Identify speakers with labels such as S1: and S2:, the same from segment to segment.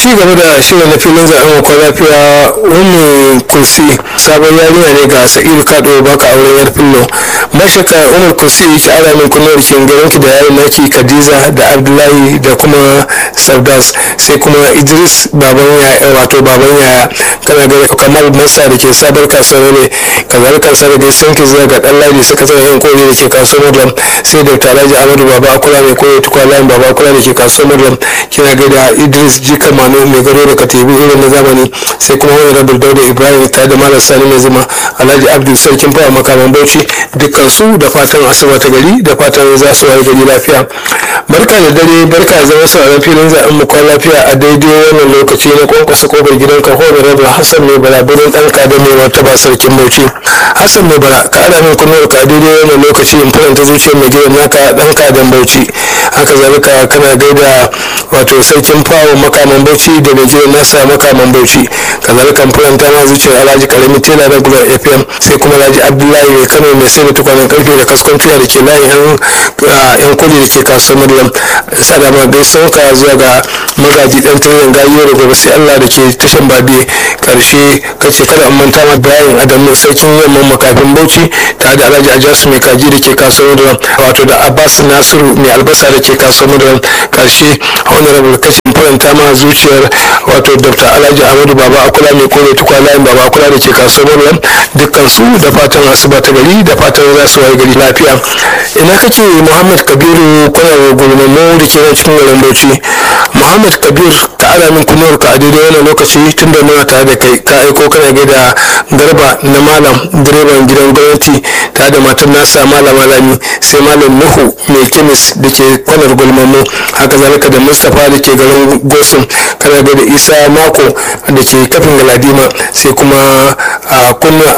S1: ci gaba da shirin na filin zaɓen kwa lafiya wani kursi sabon yarinya ne ga sa'idu kado baka auren yar fillo mashaka umar kursi ki ara min kunnuwar kin garin ki da yayin naki kadiza da abdullahi da kuma sardas sai kuma idris baban yaya wato baban yaya kana ga kamal masa da ke sabar kasuwar ne kamar kansa da dai sun ki zuwa ga dan ladi suka tsaya yan kore da ke kasuwar madam sai da alhaji amadu baba akula mai koyo tukwalayin baba akula da ke kasuwar madam kina ga da idris jika manu mai gado da katibu irin na zamani sai kuma wani rabin dauda ibrahim ta da malam sani mai zuma alhaji abdul sarkin fawa makaman bauchi dukkan su da fatan asuba ta gari da fatan za su waye gari lafiya barka da dare barka da zama sauraron filin zaɓen mu kwan lafiya a daidai wannan lokaci na kwankwasa kofar gidan ka hoda rabin hassan mai bala birnin ɗan kada mai martaba sarkin bauchi hassan mai bala ka ana min kunuwar ka a daidai wannan lokaci in faranta zuciyar mai gidan naka ɗan kadan bauchi haka zalika kana gaida wato sarkin fawo makaman bauchi da mai gidan nasa makaman bauchi kazalika faranta ma zuciyar alhaji karami tela na gular fm sai kuma alhaji abdullahi mai kano mai sai da tukwanen karfe da kaskon tuya da ke layin yan kudi da ke kasuwar maryam sadama bai sauka zuwa ga magaji dan tuyen gayo da gobe sai allah da ke tashan babe karshe kace kada an manta ma bayan adamu sarkin yamman makafin bauchi tare da alhaji ajasu mai kaji da ke kasuwar maryam wato da abbas nasiru mai albasa da ke kasuwar maryam karshe honorable kashin faranta ma zuciyar wato dr alhaji ahmadu baba akula mai kore tukwa layin baba akula da ke kasuwar maryam dukkan su da fatan asuba ta gari da fatan za su waye gari lafiya ina kake muhammad kabiru kwanar gulmammu da ke nan cikin garin bauchi muhammad kabir ka ara min kunuwar ka a daidai wannan lokaci tun da muna tare da kai ka aiko kana gaida garba na malam direban gidan gwamnati tare da matar nasa malam malami sai malam nuhu mai kemis da ke kwanar gulmammu haka zalika da mustapha da ke garin gosun kana gaida isa mako da ke kafin galadima sai kuma a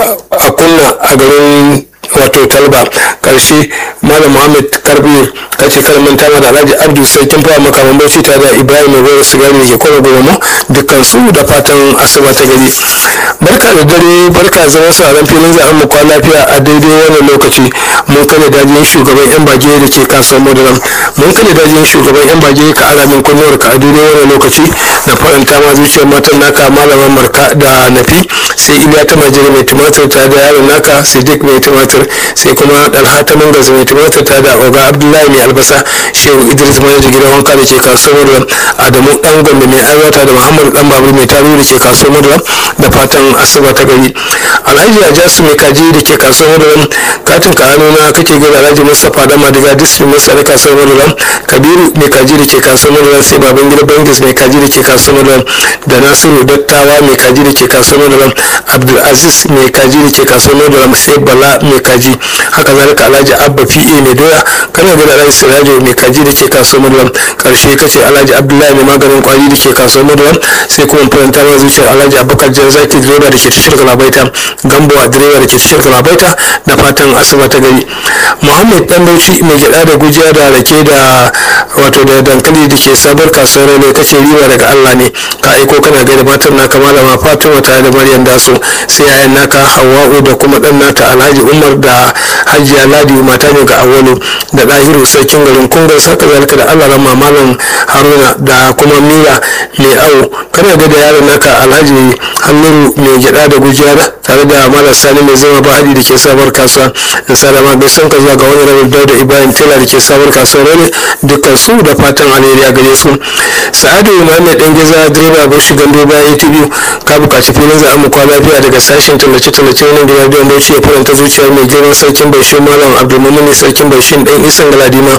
S1: kunna a garin wato talba karshe malam muhammad karbi ka ce kar manta da alhaji abdu sarkin fawa makaman bauchi tare da ibrahim mai gwada sigari da ke kwana goma dukkan su da fatan asuba ta gari barka da dare barka zama sauran filin zaben mu kwana lafiya a daidai wannan lokaci mun kane dajin shugaban yan bage da ke kasuwar madaram mun kane dajin shugaban yan bage ka alamin kunnuwar ka a daidai wannan lokaci na faranta ma zuciyar matan naka malaman marka da nafi sai iliya ta majiri mai tumatir tare da yaron naka siddiq mai tumatir sai kuma dalha ta mangaza mai tumatir tare da oga abdullahi mai albasa shehu idris mai da gidan wanka da ke kasuwar madaram adamu dan gombe mai aiwata da muhammadu dan babur mai taru da ke kasuwar madaram da fatan asuba ta gari alhaji ajasu mai kaji da ke kasuwar madaram katin ka hannu na kake gida alhaji mustapha da madiga district mai tsare kasuwar madaram kabiru mai kaji da ke kasuwar madaram sai baban gida bangis mai kaji da ke kasuwar madaram da nasiru dattawa mai kaji da ke kasuwar madaram abdulaziz mai kaji da ke kasuwar madaram sai bala mai kaji haka zalika alhaji abba pa mai doya kana gida alhaji sirajo mai kaji da ke kasuwar madaram karshe kace alhaji abdullahi mai maganin kwari da ke kasuwar madaram sai kuma faranta ma zuciyar alhaji abubakar jan zaki direba da ke tashar galabaita gambo a direba da ke tashar galabaita da fatan asuba ta gari muhammad dan bauchi mai gyada da gujiya da rake da wato da dankali da ke sabar kasuwar ne kace riba daga allah ne ka aiko kana gaida matan naka malama fatima tare da maryam daso sai yayan naka hawa'u da kuma dan naka alhaji umar da hajiya ladi mata ne ga awalu da dahiru sarkin garin kungar saka zalika da allah rama malam haruna da kuma mira mai au kana gaida yaron naka alhaji hannun mai gyada da gujiya tare da malam sani mai zama bahadi da ke sabar kasuwa in salama bai son ka zuwa ga wani rabin dauda ibrahim tela da ke sabar kasuwa ne dukkan su da fatan alheri a gare su sa'adu muhammad dan geza direba bar shi gando bayan atv ka bukaci filin za a mu kwana lafiya daga sashen tallace tallace wani da radiyon bauchi ya faranta zuciyar mai girman sarkin baishin malam abdulmumin sarkin baishin dan isan galadima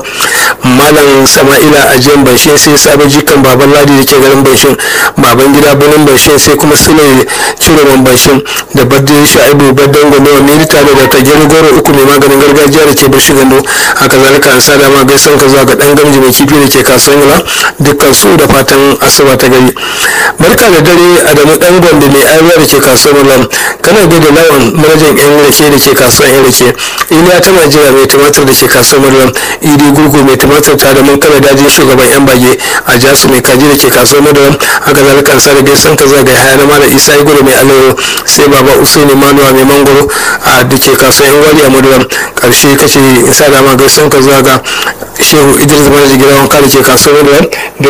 S1: malam sama'ila ajiyan baishin sai sabon jikan baban ladi da ke garin baishin baban gida birnin baishin sai kuma sule ciroman baishin da badde sha'ibu baddan gombe wa milita da daga gero goro uku mai maganin gargajiya da ke bashi gando haka zalika an sada ma gaisan ka zuwa ga dan gamji mai kifi da ke kasuwan gula dukkan su da fatan asuba ta gari barka da dare adamu dan gombe mai ayuwa da ke kasuwan gula kana da lawan manajan yan rake da ke kasuwan yan rake iliya ta najeriya mai tumatir da ke kasuwan gula idi gurgu mai tumatir ta da mun kana dajin shugaban yan bage a jasu mai kaji da ke kasuwan gula haka zalika an sada gaisan ka zuwa ga haya na malam isa igoro mai alayo sai baba usaini manuwa mai mangoro a da ke kasuwan yan gwari a maduram karshe kace in sa dama gaisan ka zuwa ga shehu idris manajan gidan wanka da ke kasuwar maduram dukkan su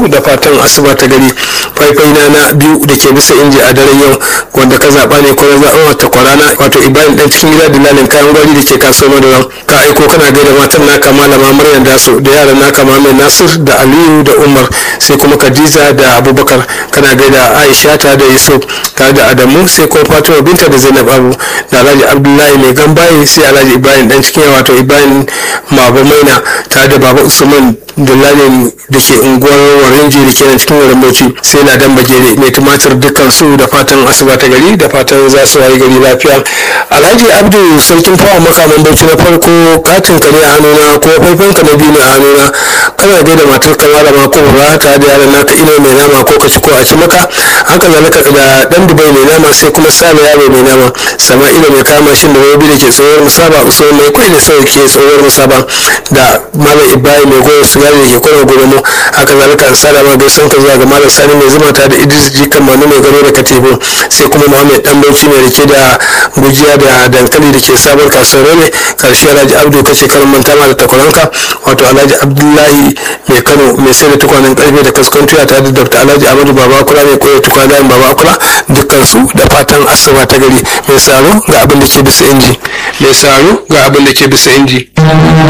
S1: su da fatan asuba ta gari faifai na na biyu da ke bisa inji a daren yau wanda ka zaɓa ne ko na zaɓa ta kwarana wato ibrahim dan cikin gida dilalin kayan gwari da ke kasuwar madara ka aiko kana gaida matan naka malama maryam daso da yaran naka mamai nasir da aliyu da umar sai kuma khadija da abubakar kana gaida aisha ta da yusuf tare da adamu sai kuma fatima binta da zainab abu da alhaji abdullahi mai gambaye sai alhaji ibrahim dan cikin wato ibrahim mabo maina tare da baba usman dillalin da ke unguwar warinji da ke nan cikin garin bauchi sai ladan bagere mai tumatir dukkan su da fatan asuba ta gari da fatan za su wayi gari lafiya alhaji abdu sarkin fawa makaman bauchi na farko katin ka ne a hannuna ko faifan ka na biyu ne a hannuna kana gaida matar ka malama ko ba ta da yaran naka ina mai nama ko ka ci ko a ci maka haka zalika da dan dubai mai nama sai kuma sale yaro mai nama sama'ila mai kama shin da rabi da ke tsohuwar musaba usman mai kwai da sauki tsohuwar musaba da malam ibrahim mai goyon sigari da ke kwana gobe mu haka zalika an sada ma gaison ka zuwa ga malam sani mai zuma ta da idris jikan manu mai gano da katibu sai kuma muhammad dan bauchi mai rike da gujiya da dankali da ke sabon kasuwar ne karshe alhaji abdu kace karin manta ma da takwaranka wato alhaji abdullahi mai kano mai sai da tukwanen karfe da kaskon tuya tare da dr alhaji amadu baba kula mai koyar tukwanen baba kula dukkan su da fatan asuba ta gari mai saro ga abin da ke bisa inji mai saro ga abin da ke bisa inji